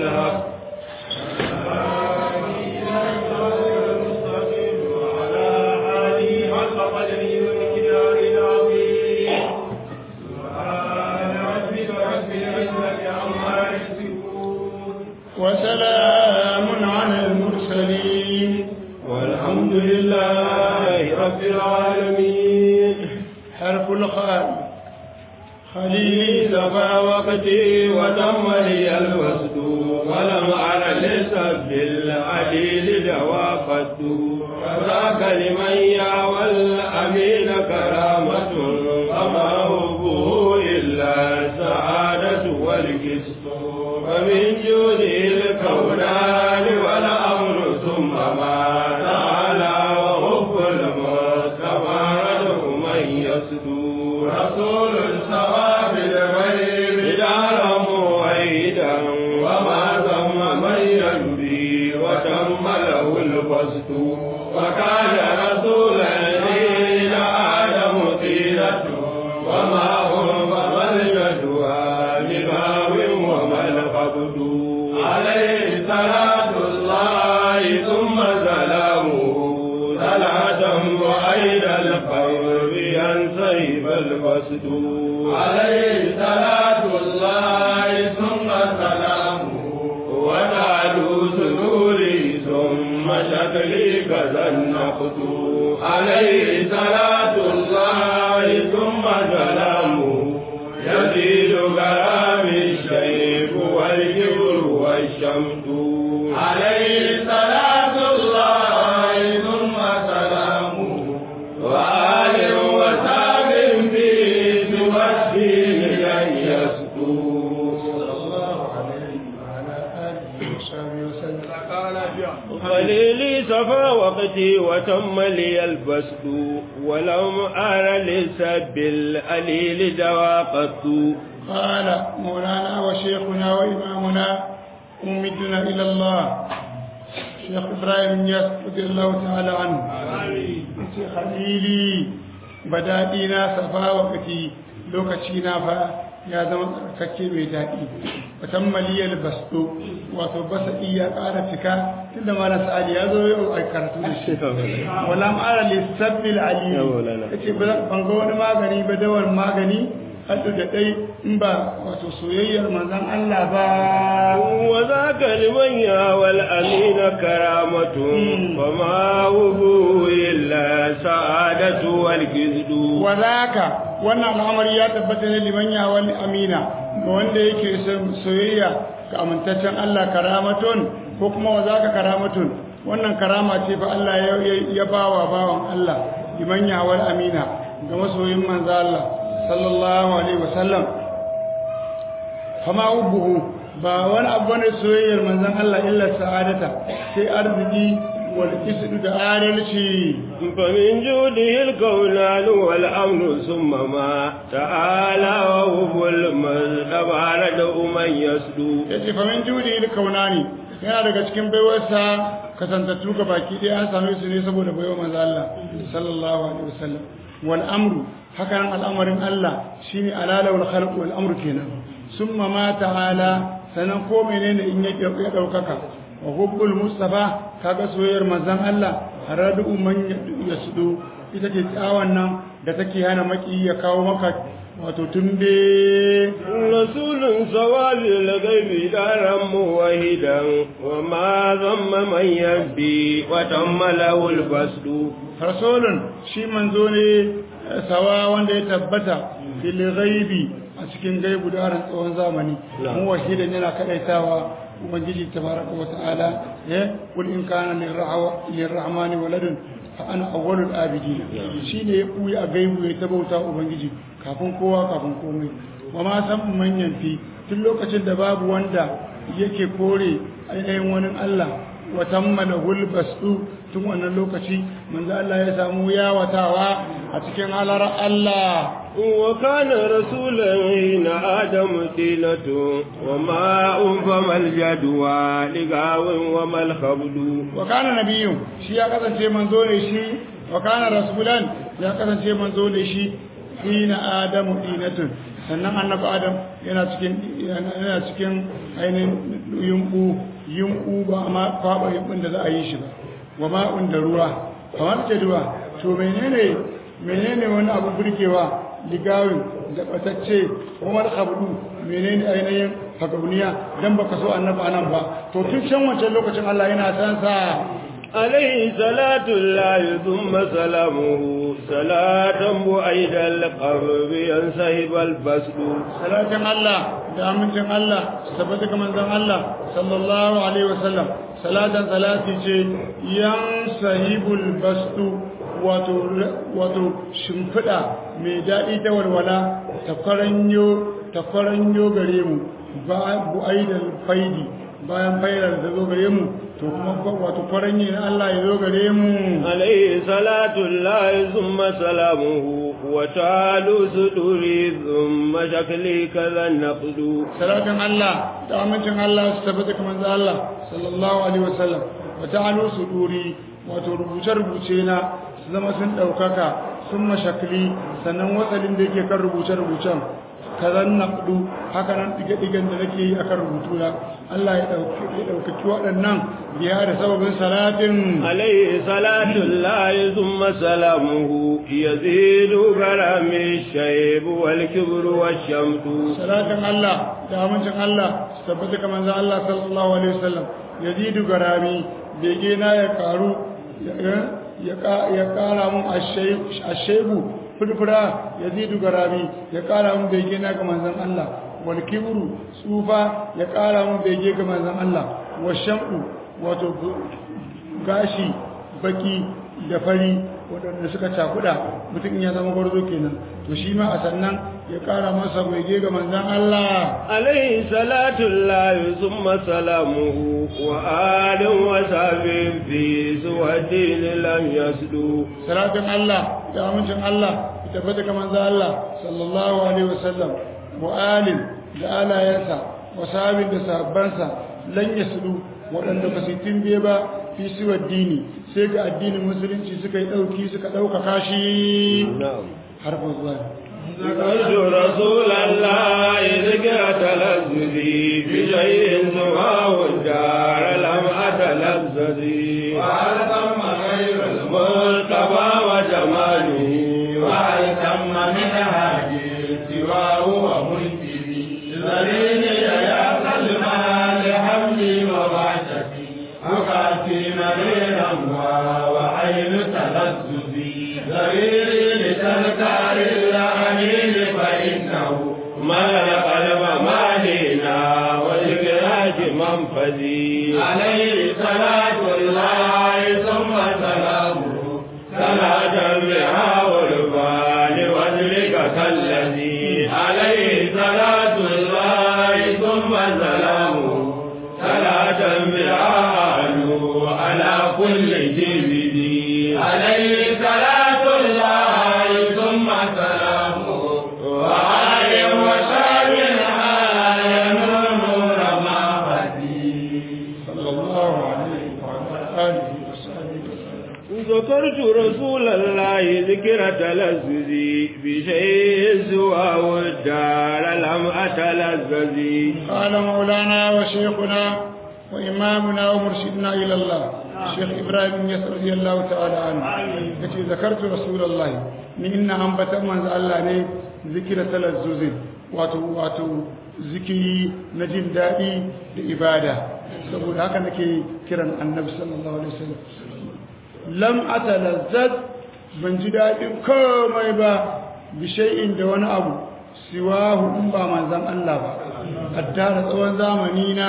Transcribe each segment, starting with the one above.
بالحق وسلام على المرسلين والحمد لله رب العالمين حرف الخال خليلي زفا وقتي ودم لي الوسد ولم أر لسب العليل دوافت فذاك لمن يعوى الأمين كرامة فما هبه إلا السعادة والكسب ومن جوده الكونان والأمر ثم ما تعالى وحب المصطفى رده من يسدو رسول سوى بالغيب دارا موعدا وما ثم من ينبي وتم له القصد وكان رسولا دين آدم طيلة وما هو فما الجدوى لباب وما القبض عليه صلاة الله ثم سلامه صلاة وأين القلب ينسيب القصد عليه صلاة الله ثم سلامه وتعلو سروري ثم شكلي كذا النقد عليه صلاة الله ثم سلامه يزيد كلام الشيخ والكبر والشمس عليه صلاة الله ثم سلامه وآل وساب في تمثيل أن يسكو الله عليه وعلى آله وصحبه وسلم خليلي صفا وقتي وتم لي البسط ولم أر لسب الأليل دواقت قال مولانا وشيخنا وإمامنا ممدنا إلى الله شيخ إبراهيم ياس رضي الله تعالى عنه yace khalili badadina safa wakati lokaci na fa ya zama tsarkake mai daɗi watan maliyar basto wato basa iya ƙara cika tunda malam sa'adi ya zo yau a karatu da shi wala ma'ara lissabbil aliyu yace ban ga wani magani ba dawar magani haddu da dai in ba wato soyayyar manzon Allah ba وذاك لمن يهوى الأمين كرامة وما هو إلا سعادة والكذب wadaka wannan al'amari ya tabbata ne liman ya wani amina ga wanda yake son soyayya ga amintaccen Allah karamatun ko kuma wadaka karamatun wannan karama ce fa Allah ya, ya bawa bawan Allah liman ya wani amina ga masoyin manzo Allah sallallahu alaihi wasallam fama ubuhu ba wani abu ne soyayyar manzon Allah illa sa'adata sai arziki wal isdu da adalci فمن جوده الكونان والأمن ثم ما تعالى وهو المصطفى رده من يسدو yace fa min judi il kaunani yana daga cikin baiwarsa kasantattu ga baki ɗaya an same su ne saboda baiwar manzo Allah sallallahu alaihi wasallam wal amru haka nan al'amarin Allah shine alala wal khalq wal amru kenan summa ma ta'ala sanan ko menene in ya ya daukaka wa hubbul mustafa kaga soyayyar manzon Allah haradu man yasdu ita ce tsawon nan da take hana maki ya kawo maka wato tumbe رسول سوال الغيب دارا موحدا وما ذم من يبي وتم له البسد rasulun shi manzo ne sawa wanda ya tabbata fil ghaibi a cikin gaibu da harin tsawon zamani mu wahidan yana kadaitawa ubangiji tabaraka wa ta'ala ya kul in kana lirrahmani waladun fa ana awwalul abidin shine ya buya a gaibu ya tabauta ubangiji kafin kowa kafin komai wa ma san manyan fi tun lokacin da babu wanda yake kore ainihin wani Allah wa tammala hulbasu tun wannan lokaci manzo Allah ya samu yawatawa a cikin halar Allah وكان رسولا حين آدم دينة وما أنفم الجدوى لقاو وما الخبد wa kana nabiyyu shi ya kasance manzo ne shi wa kana rasulan ya kasance manzo ne shi hina adamu dinatun sannan annabi adam yana cikin yana cikin ainihin yumbu yumbu ba ma kwaba yumbun da za a yi shi ba wa ma'un da ruwa kamar ce ruwa to menene menene wani abu burgewa ligawin da batacce umar abdu menene ainihin fagauniya dan baka so annabi anan ba to tun can wancan lokacin Allah yana san sa عليه صلاة الله ثم سلامه صلاة بعيد القرب ينسهب البسد salatin Allah da amincin Allah tabbata ga manzon Allah sallallahu alaihi wasallam salatan salati ce yan sahibul bastu wato wato shimfida mai daɗi ta walwala ta kwaranyo ta kwaranyo gare mu ba bu'aidal faidi bayan fairar da zo gare mu to kuma wato kwaranye na Allah ya zo gare mu عليه صلاة الله ثم سلامه وتعالوا صدوري ثم شكلي كذا النقد salatin Allah da amincin Allah su tabbata kamar da Allah sallallahu alaihi wasallam wa ta'alu suduri wato rubuce-rubuce na su zama sun ɗaukaka sun mashakli sannan watsalin da yake kan rubuce-rubucen kazan naqdu haka nan dige-digen da nake yi akan rubutu na Allah ya ɗaukaki waɗannan biya da sababin salatin عليه صلاة الله ثم سلامه يزيد غرام الشيب والكبر والشمت salatin Allah da amincin Allah su tabbata kamar za Allah sallallahu alaihi wasallam yazidu garami bege na ya karu ya kara mun ashebu furfura yazidu garami ya kara mun bege na ga manzon Allah wal kibru tsufa ya kara mun bege ga manzon Allah washamu wato gashi baki da fari waɗanda suka cakuɗa mutum ya zama gwarzo kenan to shi ma a sannan ya ƙara masa bege ga manzan Allah عليه صلاة الله ثم سلامه وآل وصحب في سوى الدين لم يسدوا salatin Allah da amincin Allah ya tabbata ga manzan Allah sallallahu alaihi wasallam mu'alim da alayensa wa sahabin da sahabbansa lan yasdu waɗanda ba su timbe ba fi siwa dini sai ga addinin musulunci suka yi ɗauki suka ɗaukaka shi نعم harfa zuwa ذكرت رسول الله ذكر تلذذي بشيء سواه الدار لم أتلذذي وهل ثم غير المصطفى وجماله وهل ثم من هادي سواه ومنتهي ذليل يا سلمى لحملي وبعثتي أقاتي مريرا وعين تلذذي ذليل لتذكار الأمين فإنه ملأ قلب مالنا وذكراك منفذي عليه صلاة الله ثم سلامه صلاة بها والبال وذلك كالذي عليه صلاة الله ثم سلامه صلاة بها أهله على كل جبدي عليه صلاة الله ثم سلامه وآل وسلم على نور محمدي صلى الله عليه وعلى آله وصحبه وسلم ذكرت رسول الله ذكر تلذذي بشيء سواه الدار لم أتلذذي قال مولانا وشيخنا وإمامنا ومرشدنا إلى الله شيخ إبراهيم يسر رضي الله تعالى عنه التي ذكرت رسول الله من إن أنبت من الله ني ذكر تلذذ واتو واتو ذكري نجم دائي لإبادة saboda haka nake kiran annabi sallallahu alaihi wasallam lam atalazzaz ban ji daɗin komai ba bi shay'in da wani abu siwahu in ba manzan Allah ba addara tsawon zamani na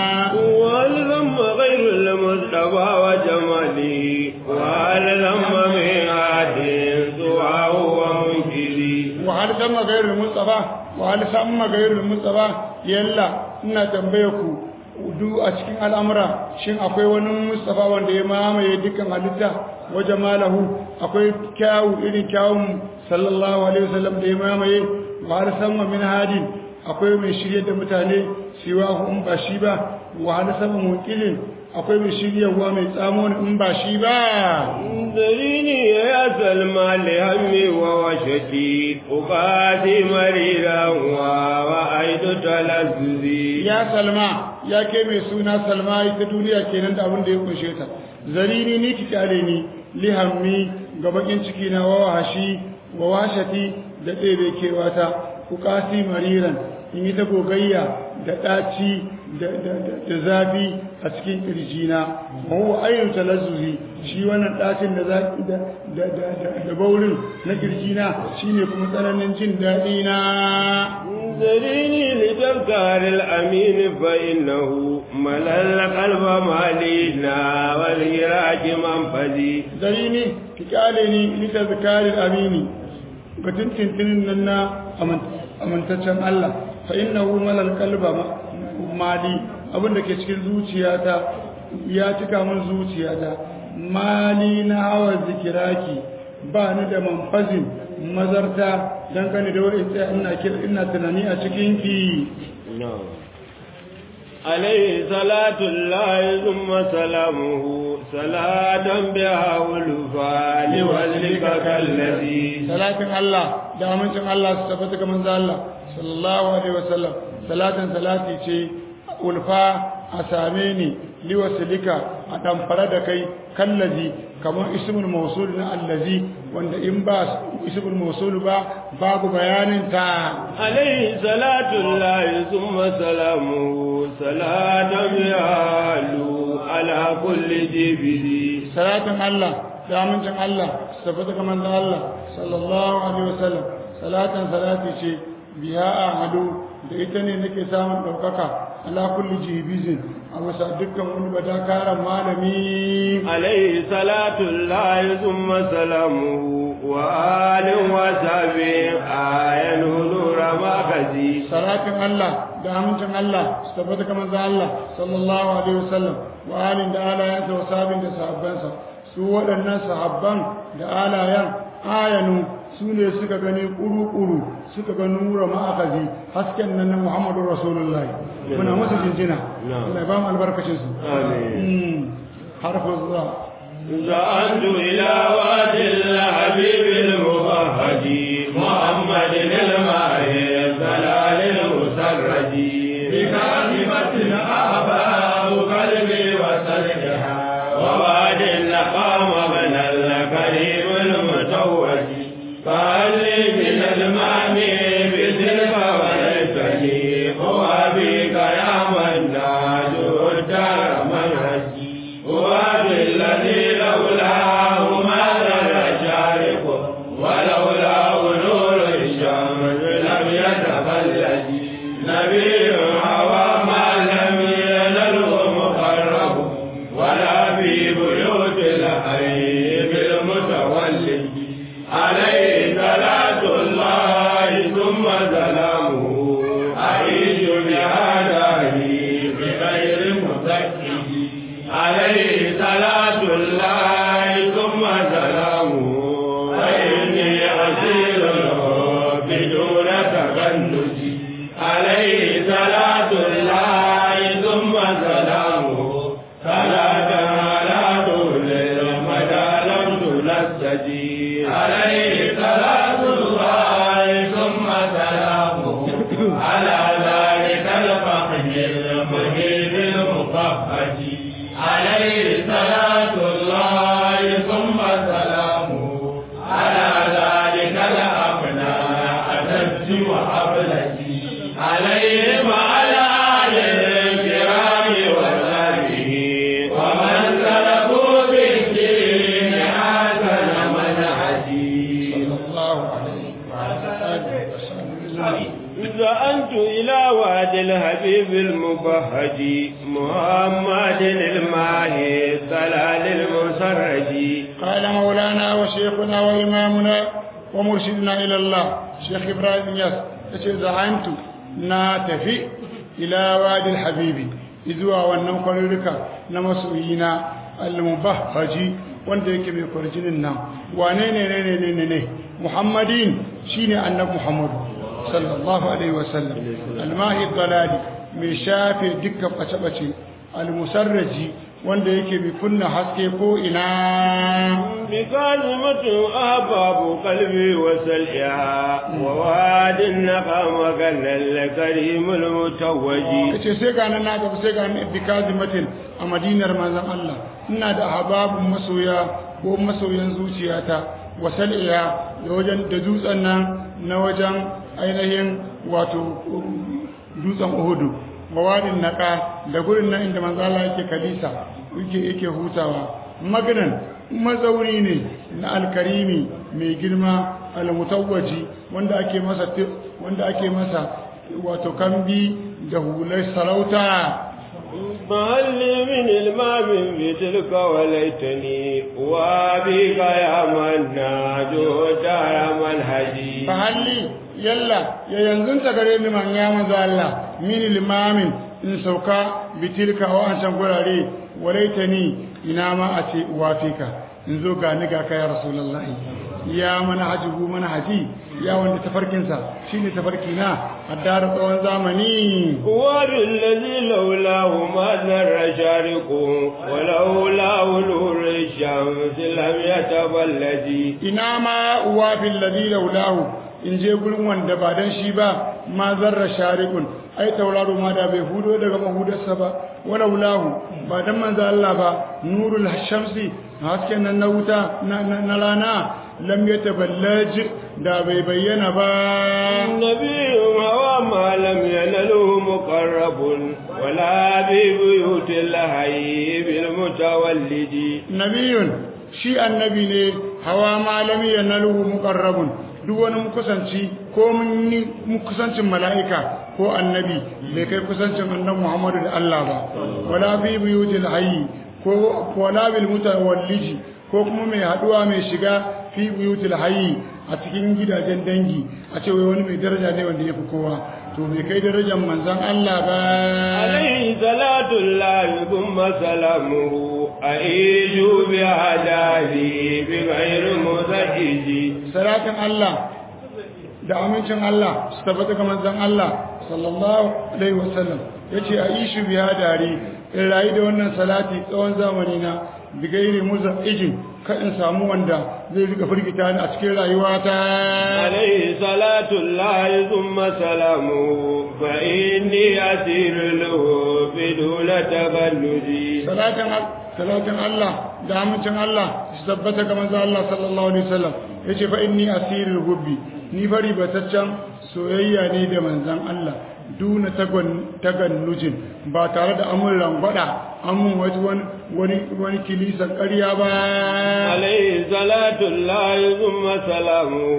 والذم غير المصطفى وجمالي والذم من عاد سواه ومنكري wahal sama gairul mustafa wahal sama gairul mustafa yalla ina tambaye ku du a cikin al'amura shin akwai wani mustafa wanda ya mamaye dukkan halitta wa jamalahu akwai kyawu irin kyawun sallallahu alaihi wasallam da ya mamaye wahal sama min hadin akwai mai shirye da mutane siwa in ba shi ba wa hal sama muqilin akwai mai shiryawa mai tsamo in ba shi ba ذريني يا سلمى لهمي ووشتي أقاتي مريرا وأيد تلذذي ya salma ya ke mai suna salma ita duniya kenan da abin da ya kunshe ta zarini ni ki kyale ni lihammi ga bakin ciki na wa wahashi wa washati da ɗebe kewata ukasi mariran in yi ta gogayya da ɗaci da zafi a cikin ƙirjina mawa ainihin talazzuzi shi wannan ɗacin da zafi da baurin na ƙirjina shi ne kuma tsananin jin daɗi na ذريني لتذكار الأمين فإنه ملل قلب مالينا والهراج منفذي zarini ki kyale ni lita zakarin amini ga tintintinin nan na amintaccen Allah fa innahu malal qalba mali abin da ke cikin zuciyata ya cika min zuciyata mali na hawa zikiraki ba ni da manfazin mazarta dangane da wa'in tsaya ina kira ina tunani a cikin ki عليه صلاة الله ثم سلامه صلاة بها ولفا لوزلك كالذي salatin Allah da amincin Allah su tabbata ga manzo Allah sallallahu alaihi wasallam salatin salati ce ulfa a same ni liwasilika a damfara da kai kallazi kamar ismul mausul na allazi wanda in ba ismul mausul ba babu bayanin ta عليه صلاة الله ثم سلامه صلاة يعلو على كل جبل salatin Allah da amincin Allah su tabbata ga manzo Allah sallallahu alaihi wasallam salatin salati ce biya ahadu da ita ne nake samun daukaka ala kulli jibizin a wasa dukkan wani badakaran malami عليه صلاة الله ثم سلامه وآل وصحبه آية نور مخزي salatin Allah da amincin Allah su tabbata ga manzo Allah sallallahu alaihi wasallam wa alin da alayansa wa sabin da sahabbansa su waɗannan sahabban da alayan ayanu su ne suka gani ƙuru-ƙuru suka ga nura ma'akazi hasken nan na Muhammadu Rasulullahi muna masu jinjina Allah ya ba mu albarkacin su آمين harfin zuwa زعمت إلى وادي الحبيب المبهج محمد الماهي الضلال المسرج بكلمة أحباب قلبي وسلكها وواد لقام من الكريم المتوج فهل لي من المامي بتلك وليتني هو بك يا من ناجو الدار منهجي هو بالذي لولاه ما زال شارق ولولاه نور الشمس لم يتفلج نبي هوى ما لم ينله مقرب ولا في بيوت الحي بالمتولد عليه صلاة الله ثم سلامه أعيش بهداه بغير مزكي عليه صلاة الله ثم سلامه فإني أسير له بدون تغنج عليه صلاة الله ثم سلامه صلاة على طول المدى لم تنسجي عليه صلاة الله ثم سلامه على ذلك الفقه المهيب المفهج عليه صلاة الله ثم سلامه على ذلك الأبنى أتج وأبلج عليه وعلى آله الكرام وصحبه ومن سلكوا بالدين حسن منهجي sallallahu alaihi wasallam زأنت إلى وادي الحبيب المبهج محمد الماهي الضلال المسرج قال مولانا وشيخنا وإمامنا ومرشدنا إلى الله شيخ إبراهيم ياس yace za'antu na tafi ila wadi habibi izuwa wannan kwarurruka na masoyina al-mubahhaji wanda yake mai kwarjinin nan wane ne ne ne ne ne muhammadin shine annabi muhammad sallallahu alaihi wasallam al-mahi dalali mai shafe dukkan bace-bace al-musarraji wanda yake bi kunna haske ko ina بكلمة أحباب قلبي وسلئها وواد النقام كان الكريم المتوج kace sai ga nan na gaba sai ga nan bi kazimatin a madinar manzon Allah ina da hababun masoya ko masoyan zuciyata wa sal'iya da wajen da dutsen nan na wajen ainihin wato dutsen Uhudu mawadin naka da gurin nan inda manzo Allah yake kalisa yake yake hutawa maganan mazauri ne na alkarimi mai girma almutawwaji wanda ake masa wanda ake masa wato kambi da hular sarauta فهل لي من المام بتلك وليتني وابيك يا من ناجو دار منهجي fahalli yalla ya yanzu ta gare ni man ya manzo Allah min limamin in sauka bitilka wa an san gurare walaitani ina ma a ce wafika in zo ga ni ga kai rasulullahi ya mana hajibu mana haji ya wanda tafarkinsa shine tafarki na addara tsawon zamani وبالذي لولاه ما ذر شارق ولولاه نور الشمس لم يتبلد ina ma wafin ladhi laulahu in je gurin wanda ba dan shi ba ma zarra sharikun ai tauraro ma da bai hudo daga mahudarsa ba walaulahu ba dan manzo Allah ba nurul shamsi hasken nan na wuta na na rana lam yataballaj da bai bayyana ba النبي هو ما لم ينله مقرب ولا ببيوت الحي بالمتولد nabiyun shi annabi ne hawa malami yanaluhu muqarrabun duk wani mukusanci ko mun yi mukusancin mala'ika ko annabi bai kai kusancin annabi Muhammadu da Allah ba wala bi buyutil hayy ko wala bil mutawalliji ko kuma mai haduwa mai shiga fi buyutil hayy a cikin gidajen dangi a ce wai wani mai daraja ne wanda ya fi kowa to bai kai darajar manzon Allah ba عليه صلاة الله ثم سلامه أعيش بهداه بغير مزعج salatin Allah da amincin Allah su tabbata ga manzon Allah sallallahu alaihi wasallam yace aishu biya dare in rayu da wannan salati tsawon zamani na bigairi muzaijin ka in samu wanda zai rika firgita ni a cikin rayuwata عليه صلاة الله ثم سلامه فإني أسير له بدون تغلد salatin salatin Allah da amincin Allah su tabbata ga manzon Allah sallallahu alaihi wasallam yace fa inni asirul hubbi ni fari bataccen soyayya ne da manzon Allah duna tagannujin ba tare da amun rangwada amun wani wani wani kilisan ƙarya ba عليه صلاة الله ثم سلامه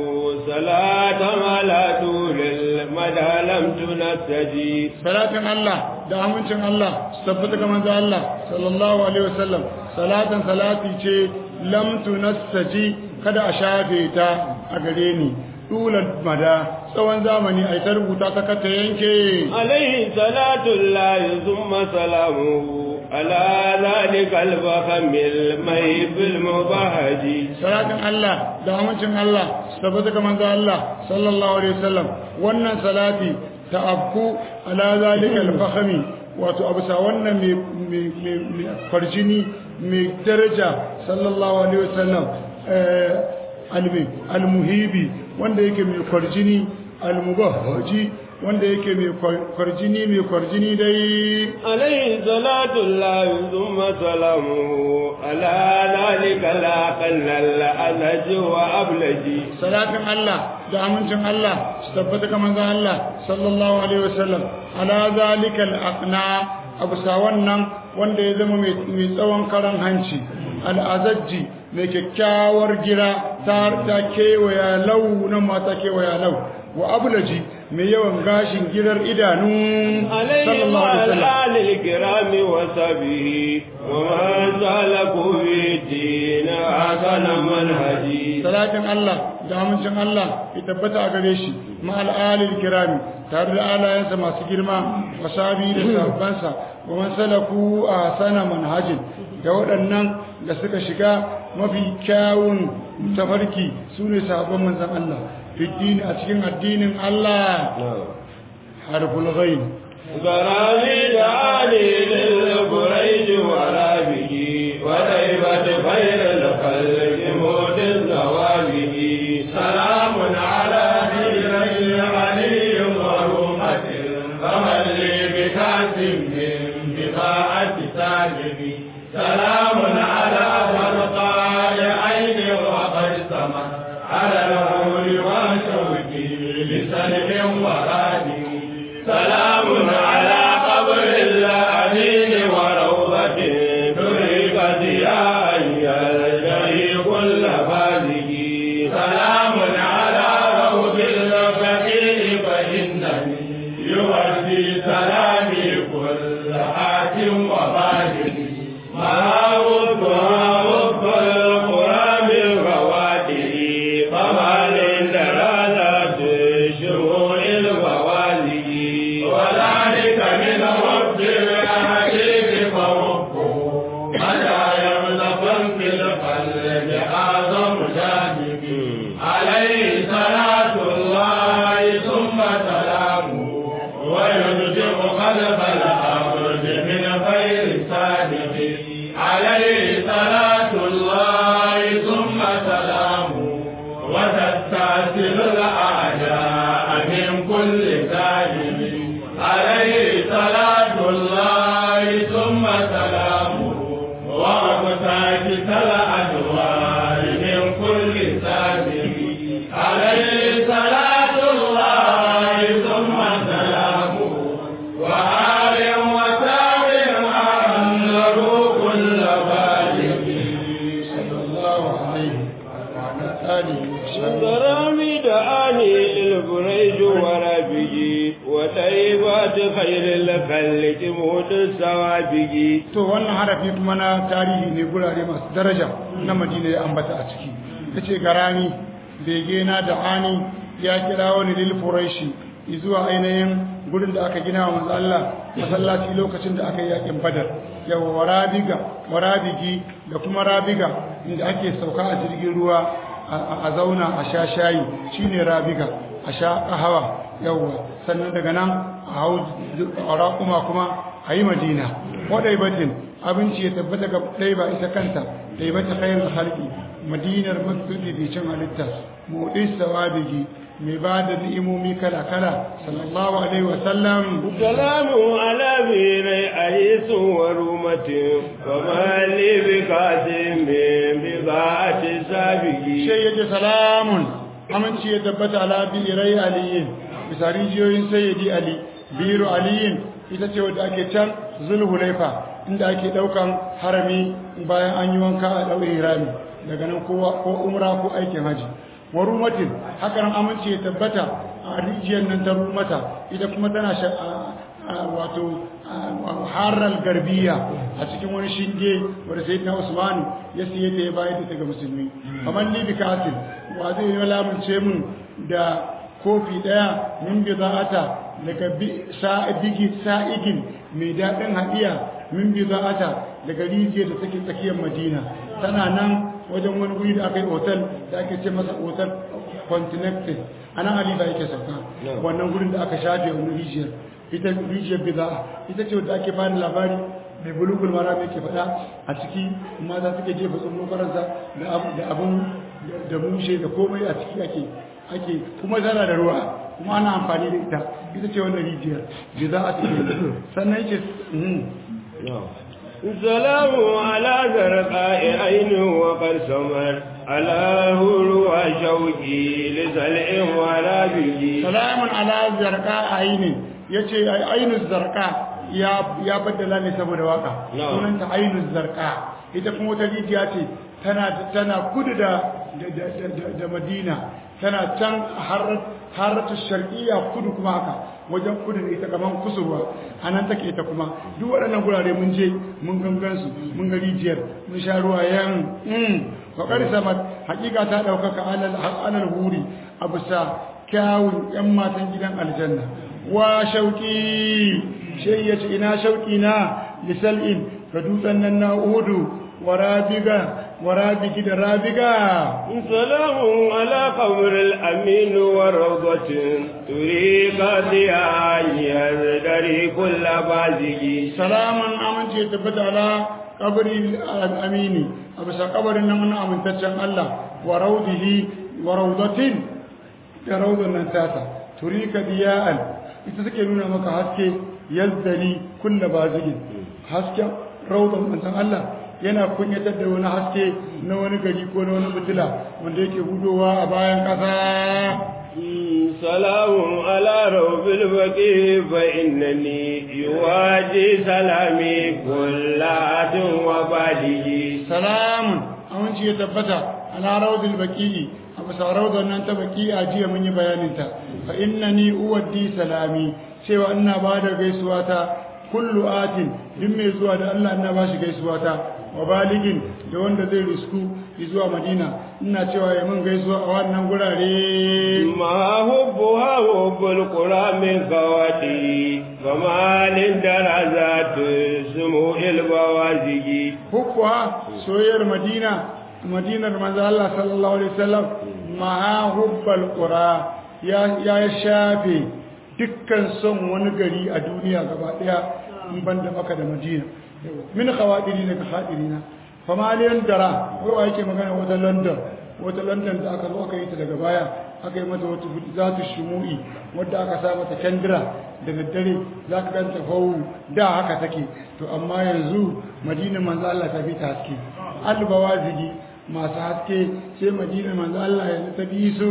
صلاة على طول المدى لم تنسجي salatin Allah da amincin Allah su tabbata ga manzon Allah sallallahu alaihi wasallam salatan salati ce lam tunassaji kada a shafe ta a gare ni dulan mada tsawon zamani a ta rubuta ta kata yanke عليه صلاة الله ثم سلامه على ذلك الفخم المهيب المبهج salatin Allah da amincin Allah su tabbata ga manzon Allah sallallahu alaihi wasallam wannan salati ta abku ala zalika al-fakhmi wato abusa wannan mai mai farjini mai daraja sallallahu alaihi wasallam eh almi almuhibi wanda yake mai farjini almubahhaji wanda yake mai farjini mai farjini dai عليه صلاة الله ثم سلامه على ذلك لا قل الألج وأبلج salatin Allah da amincin Allah su tabbata ga manzon Allah sallallahu alaihi wasallam ala zalika al-aqna abusa wannan wanda ya zama mai mai tsawon karan hanci al-azajji mai kyakkyawar gira ta ta kewaya lau nan ma ta kewaya lau wa ablaji mai yawan gashin girar idanu عليه sallallahu alaihi وعلى wasallam آل الكرام وصحبه ومن سلكوا في الدين حسن منهجي salatin Allah da amincin Allah ya tabbata a gare shi ma al'alil kirami tare da alayensa masu girma wasabi da sahabbansa wa man salaku a sana manhajin da waɗannan da suka shiga mafi kyawun tafarki su ne sahabban manzan Allah fiddini a cikin addinin Allah harful ghaib غرامي دعاني للبريد ورابه وطيبة خير الخلق موت الزوابه سلام على ديني علي ورومة فمن لي بكاسم من بضاعة ساجدي سلام على فرقاء عين وقد سمت على الهول وشوكي لسلم ورادي سلام على قبر الأمين وروضة تريق ضياء يلتهي كل فازه سلام على روض الفقير فإنني يؤدي سلامي كل حاكم وبادر ما وضع وضع القرى من فواتح فما للدراسة شهور الفوازه وذلك من رب الحديث فربه متى يملك في القلب أعظم جانب عليه صلاة الله ثم سلامه ويرجع قلب الأرض من خير صادق عليه صلاة الله ثم سلامه وتستأصل الأعداء من كل ظالم عليه صلاة الله ثم سلامه وأبتاكس الأدوار من كل ظالم عليه صلاة الله ثم سلامه وآل وسلم أنه كل بالغ صلى الله عليه وعلى آله وصحبه غرامي دعاني البريج وربي وطيبات خير الخلق موت السوابق to wannan harafi kuma na tarihi ne gurare masu daraja na madina ya ambata a ciki ya ce garani bege na da ani ya kira wani lil furaishi zuwa ainihin gurin da aka gina wa manzo Allah masallaci lokacin da aka yi yakin badar yawa warabiga warabigi da kuma rabiga inda ake sauka a jirgin ruwa a zauna a sha shayi shine rabiga a sha kahawa yawa sannan daga nan a hau raƙuma kuma a yi madina waɗai batin abinci ya tabbata ga ɗai ba ita kanta ɗai bata khairul halki madinar mafificin halitta mu'is sawabigi mai ba da ni'imomi kala-kala sallallahu alaihi wasallam سلام على بير أيس ورومة وما لي بقاسم بضاعة سابق shai yace salamun aminci ya tabbata ala birai aliyin bisa rijiyoyin sayyidi ali biru aliyin ita ce wadda ake can zulhulaifa inda ake daukan harami bayan an yi wanka a daure rami daga nan kowa ko umra ko aikin haji wa rumatin haka nan aminci ya tabbata a rijiyar nan ta rumata ita kuma tana sha wato harar garbiya a cikin wani shinge wadda sai na usmanu ya siye ta ya bayar da ta ga musulmi kamar ni bi kasin wa zai yi lamunce mun da kofi daya min bi za'ata daga sa'idigi sa'igin mai daɗin haɗiya min bi za'ata daga rijiyar da take tsakiyar madina tana nan wajen wani guri da aka yi otal da ake ce masa otal continental a nan alifa yake sauka wannan gurin da aka shafe wani rijiyar ita rijiyar biza'a ita ce wadda ake bani labari mai bulugul mara mai ke faɗa a ciki mata suke jefa tsumo faransa da abin da mushe da komai a ciki ake ake kuma tana da ruwa kuma ana amfani da ita ita ce wannan rijiyar biza'a ce sannan yake سلام على زرقاء عين وقد سمر على هلو شوقي لسلع ولا بيجي سلام على زرقاء عين yace ainuz zarqa ya ya baddala ne saboda waka sunanta ainuz zarqa ita kuma wata rijiya ce tana tana kudu da da Madina tana can haratu sharqiyya kudu kuma haka wajen kudu da ita kaman kusurwa anan take ita kuma duk waɗannan gurare mun je mun gangan su mun ga rijiyar mun sha ruwa yan mm wa sama hakika ta daukaka alal alal huri abusa kyawun yan matan gidan aljanna wa shauki sai yace ina shauki na lisal'in ga dutsen nan na uhudu warabiga warabigi da rabiga سلام على قبر الأمين وروضة تريق ضياء يزدري كل بازج salaman amince ya tabbata ala kabari amini a bisa kabarin nan wani amintaccen Allah wa raudihi wa raudatin da raudan nan tata turika diya'an ita take nuna maka haske yazdari kulla bazigin hasken raudan manzon Allah yana kunyatar da wani haske na wani gari ko na wani fitila wanda yake hudowa a bayan ƙasa سلام على روب البقيع فإنني يواجي سلامي كل عد وبالغ salamun aminci ya tabbata ala raudil baqi'i a bisa raudar nan ta baqi'a jiya mun yi bayanin ta fa innani uwaddi salami cewa ina ba da gaisuwa ta kullu atin duk mai zuwa da Allah ina ba shi gaisuwa ta wa baligin da wanda zai risku zuwa Madina ina cewa ya mun gaisuwa a wannan gurare ما حبها حب القرى من قواتي فما للدرجات سمو البوازج hukwa soyayyar Madina Madinar manzo Allah sallallahu alaihi wasallam ma hubbal qura ya ya shafe dukkan son wani gari a duniya gaba daya in banda maka da Madina min khawadiri daga hadirina famaliyan dara wai wa yake magana wata London wata London da aka zo aka yi ta daga baya aka yi mata wata zatu shumu'i wadda aka sa mata kendira da daddare za ka ganta fawu da haka take to amma yanzu madina manzo Allah ta fi ta haske albawazigi masu haske sai madina manzo Allah yanzu ta bi su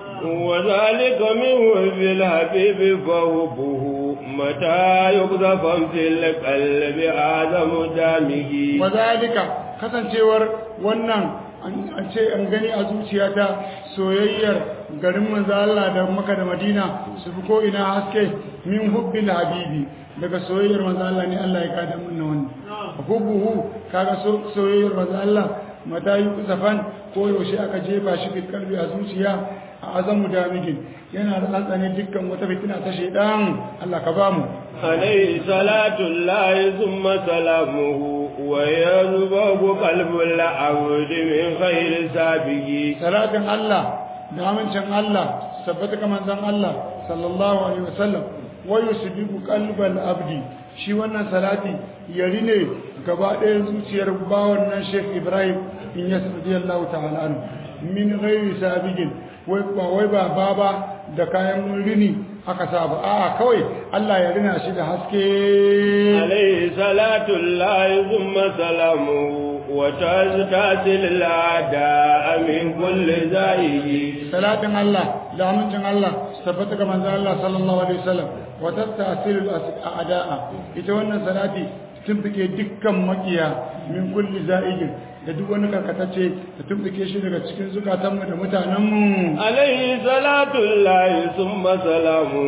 وذلك من وهب الحبيب فهبه متى يقذف في القلب آدم دامه wazalika kasancewar wannan an ce an gani a zuciyata soyayyar garin manzo Allah da Makka da Madina su fi ko ina haske min hubbil habibi daga soyayyar manzo Allah ne Allah ya kada mun wannan hubbuhu kaga so- soyayyar manzo Allah mata yi zafan ko yaushe aka jefa shi fi kalbi a zuciya a azamu damigin yana da tsantsane dukkan wata fitina ta shaidan Allah ka bamu عليه صلاة الله ثم سلامه ويذبه قلب العبد من خير سابه salatin Allah da amincin Allah sabbata ga manzon Allah sallallahu alaihi wasallam wa yusbiqu qalbal abdi shi wannan salati yari ne gaba ɗaya zuciyar bawan nan Sheikh Ibrahim in ya radiyallahu ta'ala anhu min ghairi sabigin wai ba wai ba baba da kayan rini aka sa ba a'a kawai Allah ya rina shi da haske عليه صلاة الله ثم سلامه وتزتاسل الأعداء من كل زائه salatin Allah da amincin Allah su tabbata ga manzon Allah sallallahu alaihi wasallam wa tastasilul a'da'a ita wannan salati tumfike dukkan makiya min kulli za'igin da duk wani karkatacce da tumfike shi daga cikin zukatanmu da mutanenmu عليه صلاة الله ثم سلامه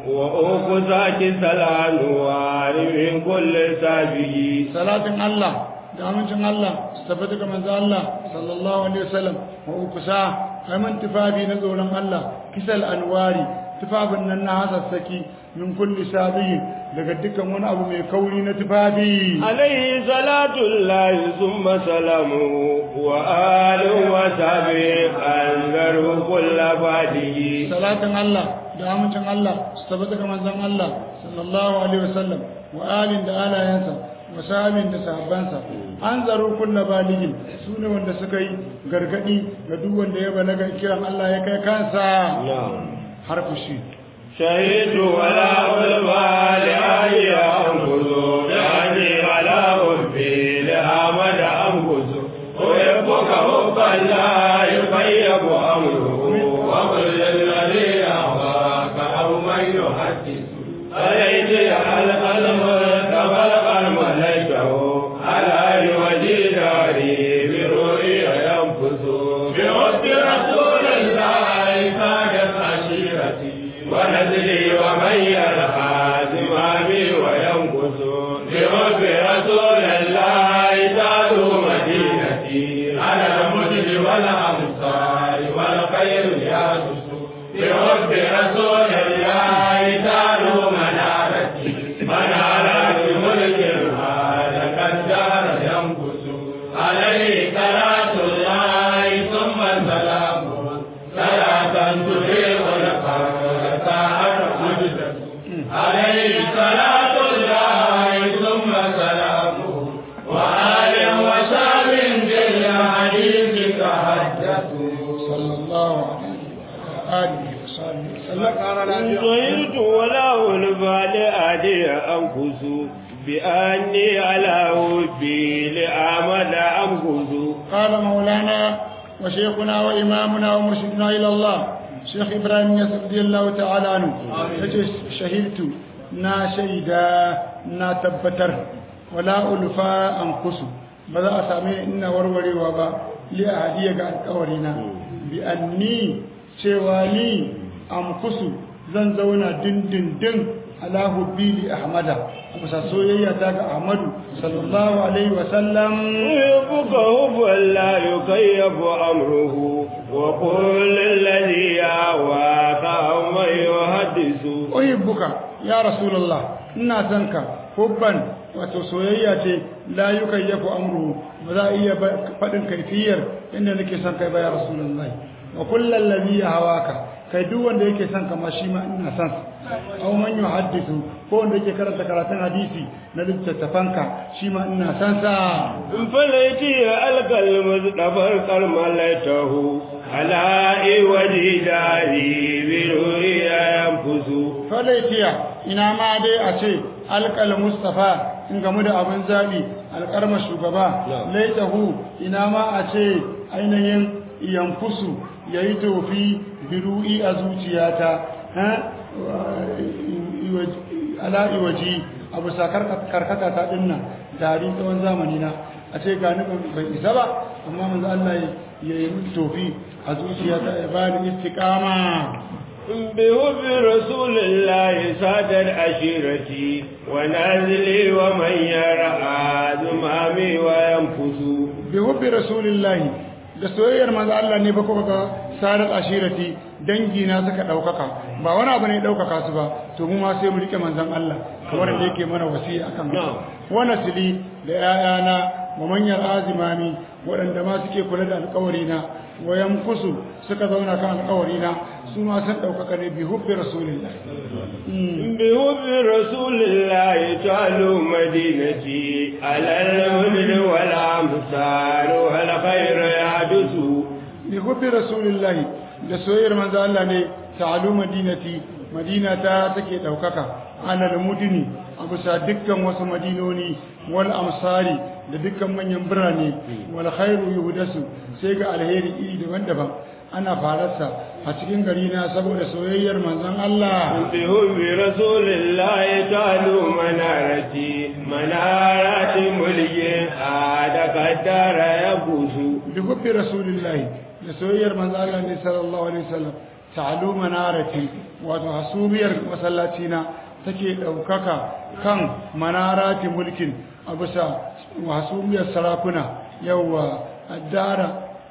وأخذك سلام من كل سابه salatin Allah da amincin Allah su tabbata ga manzon Allah sallallahu alaihi wasallam wa ukusa aiman tufafi na tsoron Allah kisal anwari tufafin nan na hasassaki min kulli sabiyin daga dukkan wani abu mai kauri na tufafi عليه صلاة الله ثم سلامه وآل وصحبه أنذروا كل بعده salatin Allah da amincin Allah su tabbata ga manzon Allah sallallahu alaihi wasallam wa alin da alayansa wa sahabin da sahabbansa an zaro kullu baligin su ne wanda suka yi gargadi ga duk wanda ya balaga kiran Allah ya kai kansa نعم harfu shi شهدت ولا علماء لأي أنفذ يعني على حبي لأحمد أنفذ ويبقى حبا لا يطيب أمره وقل الذي أهواك أو من يحدث عليك القلم تبلغ ملكه على وجه داري برؤيا ينفذ بحب رسول الله كانت عشيرتي ونزلي ومن يرعى زمامي وينقص بحب رسول الله زادوا مدينتي على المدن والأمصار والخير يهدس بحب رسول الله زادوا منارتي منارات ملك هذا كالدار ينقص عليه صلاة الله ثم سلامه صلاة تطيع القبر ساعة مجدد عليه صلاة الله ثم سلامه وآل وسلم بالحديث تحدثوا صلى الله عليه وعلى آله وصحبه وسلم زهرت ولا البال أدي أنفس بأني على وبي لأعمل أنفس قال مولانا وشيخنا وإمامنا ومرشدنا إلى الله شيخ إبراهيم ياسر رضي الله تعالى عنه يجي شهدت نا شيدا نا تبتر ولا ألفا أنقص بذا أسامي إن وروري وبا لأهدية قال قورينا بأني شواني أنقص زن زونا دن دن دن على هبي لأحمد أبسا سويا تاك أحمد صلى الله عليه وسلم يحبك حبا لا يكيف أمره وقل الذي يهواك من يحدث uhibbuka ya rasulullah ina son ka hubban wato soyayya ce la yukayyafu amru ba za a iya faɗin kaifiyar inda nake son kai ba ya rasulullah wa kullal ladhi hawaka kai duk wanda yake son ka ma shi ma ina son sa aw man yuhaddithu ko wanda yake karanta karatun hadisi na littattafanka shi ma ina son sa فليتي ألقى المصطفى كرملته على وجه داري برؤيا ينفس falaitiya ina ma dai a ce alƙal mustafa in gamu da abin zaɓi alƙarma shugaba laitahu ina ma a ce ainihin yankusu ya yi tofi biru'i a zuciyata ala iwaji abu sa karkata ta dinna dari tsawon zamani na a ce gani bai isa ba amma manzo Allah ya yi tofi a zuciyata ya bani istiqama بحب رسول الله سادر عشيرتي ونازلي ومن يرعى زمامي وينفس bi hubbi rasulillahi da soyayyar manzo Allah ne ba kuka ga sarar ashirati dangi na suka daukaka ba wani abu ne ya daukaka su ba to mu ma sai mu rike manzon Allah kamar da yake mana wasiya akan haka wa nasli da yayana wa manyan azimami waɗanda ma suke kula da alƙawari na wa yankusu suka zauna kan alƙawari na su ma sun daukaka ne bi hubbi rasulillahi بحب رسول الله تعلو مدينتي على المدن والأمثال والخير يحدث bi hubbi rasulillahi da soyayyar manzo Allah ne ta'alu madinati madina ta take daukaka ana da mudini a bisa dukkan wasu madinoni wal amsari da dukkan manyan birane wal khairu yuhdasu sai ga alheri iri daban-daban ana fararsa a cikin gari na saboda soyayyar manzon Allah بحب رسول الله تعلو منارتي منارة ملك عادك الدار يبوس bi hubbi rasulillahi da soyayyar manzo Allah ne sallallahu alaihi wasallam ta'alu manarati wato hasubiyar masallaci na take daukaka kan manarati mulkin a bisa hasubiyar sarakuna yawa addara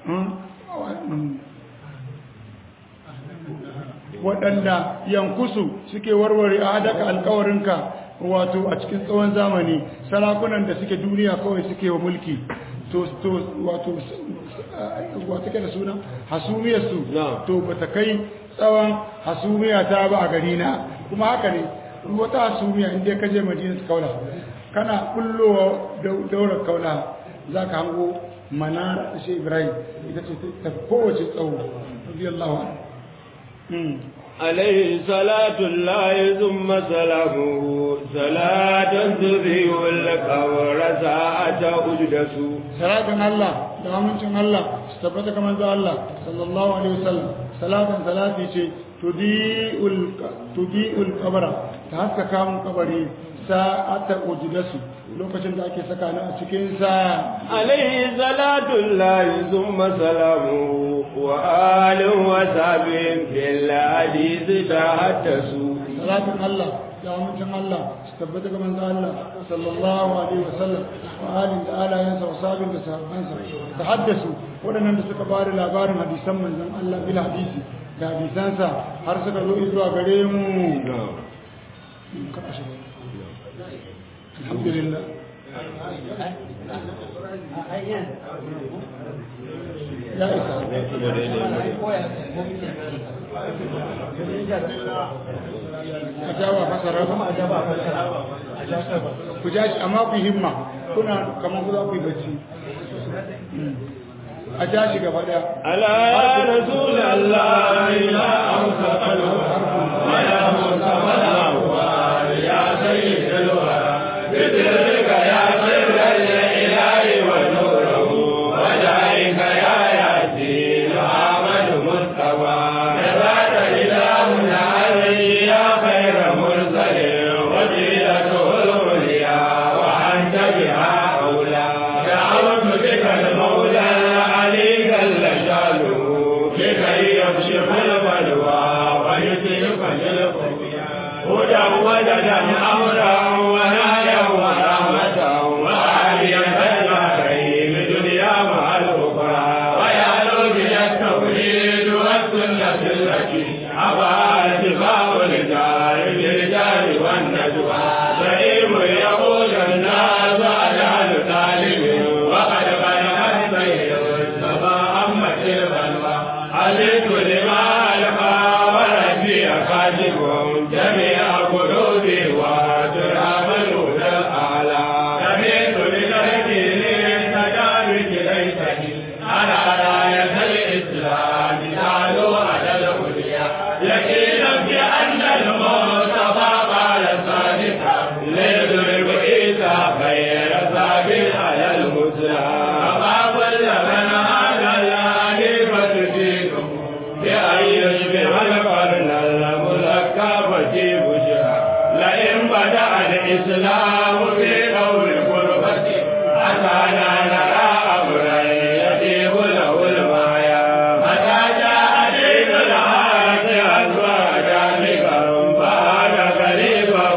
waɗanda yankusu suke warware a hadaka alkawarinka wato a cikin tsawon zamani sarakunan da suke duniya kawai suke wa mulki to to wato wato ke da suna hasumiyarsu to ba ta kai tsawon hasumiya ta ba a gari na kuma haka ne wata hasumiya inda ka je madina kaula kana kullowa daular kaula za ka hango manara da shi ibrahim ita ce ta kowace tsawo radiyallahu anhu عليه صلاة الله ثم سلامه صلاة تذيع القبر ساعة أجدس salatin Allah da amincin Allah su tabbata kamar da Allah sallallahu alaihi wasallam salatin salati ce tudi'ul tudi'ul qabra ta haska kamun kabari sa'ata ujdasu lokacin da ake saka ni a cikin sa عليه صلاة الله ثم سلامه وآل وصحبه بالحديث تحدثوا salatin Allah da amincin Allah su tabbata kamar da Allah sallallahu alaihi wasallam wa alin da alayansa wa sabin da sahabbansa ta haddasu waɗannan da suka bada labarin hadisan manzon Allah bil hadisi da hadisansa har suka zo zuwa gare mu alhamdulillah ya isa a jawa fasara ku ja shi amma ku himma kuna kamar ku za ku yi bacci a ja shi gaba daya ألا يا رسول الله لا أوصف الحرف ولا منصف الأهوال يا سيد الورى بذلك يا سر الإله ونوره وجاهك يا ياسين أحمد مصطفى نبات إلهنا علي يا خير مرسل وسيلته العليا وأنت بها أولى دعوت بك المولى العلي جل شانه لكي يكشف البلوى ويترك الخفيا هدى وجدا امرا ونهيا ورحمه وعافيه الدارين دنيا مع الاخرى ويعلو بها التوحيد والسنه التي ابى اتباع الرجال للرجال والنجوى زعيم يقول الناس اجعل طالب وقد بلغت سيد السماء أمة البلوى عليك لما ألقى وربي خادم جميع قلوبي وتراب الهدى الأعلى سمعت لتهدي تجارب ليتني على راية الإسلام تعلو على العليا يقينا بأن المصطفى قال صادقا ليضرب عيسى خير سابق على المسلم فما كل من على الخليفة فيكم بأن يشبه القرن الملقب في بشرى لئن بدأ الإسلام في قول قربة أتانا نرى أمرا يطيب له المايا متى جاء دين الحق أزواجا بكم فهذا قريبا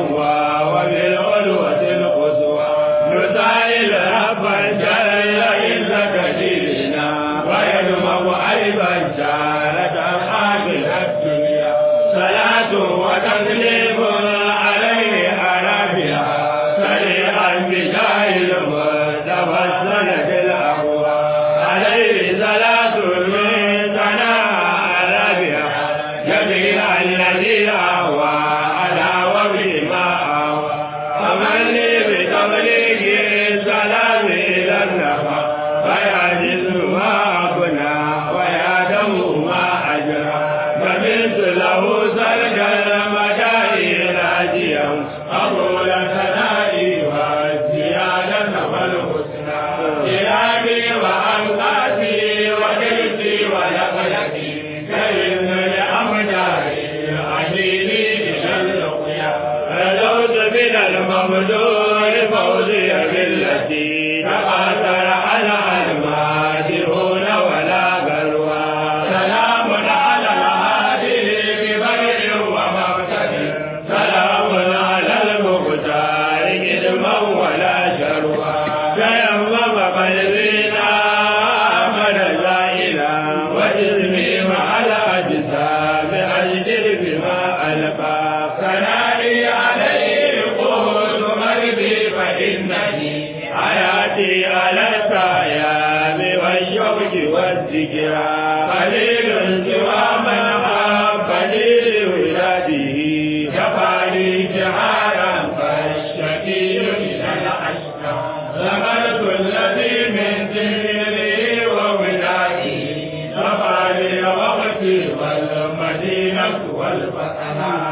وبالعلوة القصوى نسائل ربا جل إلا كثيرنا ويدمغ أيضا شارة آخر الدنيا صلاة وتسليم عليه أرابها سريعا بجاه المصطفى السنة الأقوى عليه صلاة من ثناء أرابها جميع الذي أهوى على وبما أهوى فمن لي بتبليغ السلام إلى النفى فيعجز ما أبنى ويعدم ما أجرى فمنت له سلك المدائن راجيا قبول ثنائي والزيادة والحسنى كرامي وأنقاسي وجلسي ولقيتي كإن لأمداري أهلي إلى اللقيا رجوت من الممدور فوزي بالتي تقاتل على المادرون ولا بلوى سلام على الهادي ببر ومقتدر سلام على المختار علما ولا شروى تيمم قلبنا أمر زائلا وجسمي مع الأجسام أجدر بما ألقى ثنائي عليه قوت قلبي فإنني حياتي على الصيام والشوق والذكرى قليل سوى من حبني لولاده كفاني جهارا فالشكي من الأشقى ذكرت الذي من ذكري وولادي كفاني وقتي والمدينة والفتحة